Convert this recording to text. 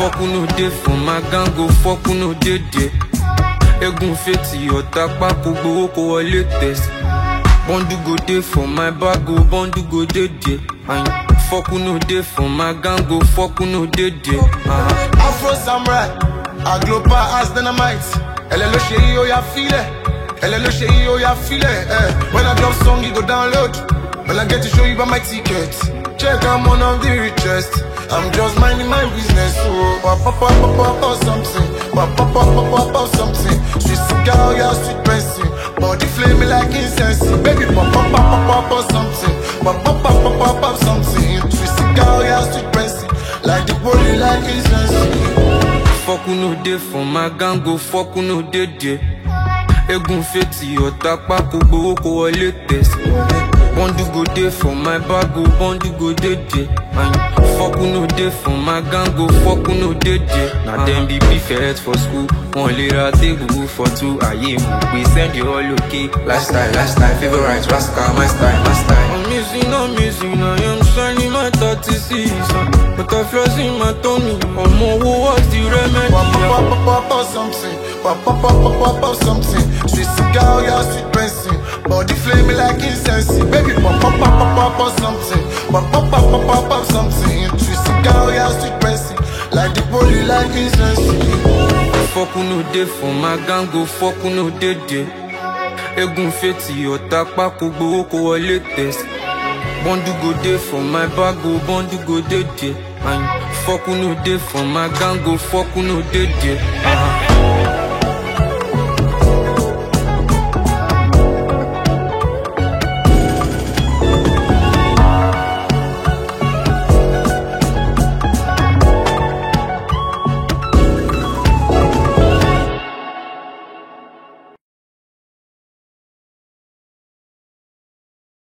Fuck who no dey for my gang go fuck who no dey there. Egun fetí ọ̀tá pákó gbowó kó wọlé test. Bọ́ndù go dey for my bag o, bọ́ndù go dey there. And fuck who no dey for my gang go fuck who no dey there. Uh-huh. Afro Samurai, Agloba as dynamite. Ẹlẹ́ ló ṣe yí ó yá fílẹ̀. Ẹlẹ́ ló ṣe yí ó yá fílẹ̀. Eh. When I drop song, you go download. When I get to show you by my ticket. Check, I'm one of the richest. I'm just minding my business. So, pop, pop, pop, pop, pop, pop, something. Pop, pop, pop, pop, pop, pop, something. Sweet cigar, yeah, sweet pressing. Body flame me like incense. Baby, pop, pop, pop, pop, pop, pop, something. Pop, pop, pop, pop, pop, pop, something. Sweet cigar, yeah, sweet pressing. Like the body, like incense. Fuck who no dey for my gang go fuck who no dey there. Egun fetí ọ̀tá pákó gbowó kó wọlé test. Bọ́ndù go dey for my bag o, bọ́ndù go dey there. And fuck who no dey for my gang go fuck who no dey there. Na dem be prefect for school, wọn lè ra tébùrù for two ayé mú pé send you all okay. Lifestyle, lifestyle, favorite, rascal, my style, my style. I'm missing, I'm missing, I am shining my 36 uh, But I flaws in my tummy, I'm over what's the remedy? Pop, pop, pop, pop, pop, pop, something. Pop, pop, pop, pop, pop, pop, something. Sweet cigar, yeah, sweet pressing. Body flame me like incense. Baby, pop, pop, pop, pop, pop, pop, something. Pop, pop, pop, pop, pop, pop, something. Sweet cigar, yeah, sweet pressing. Like the body, like incense. Fuck who no dey for my gang go fuck who no dey there. Egun fetí ọ̀tá pákó gbowó kó wọlé test. Bọ́ndù go dey for my bag o, bọ́ndù go dey there. And fuck who no dey for my gang go fuck who no dey there. Uh-huh.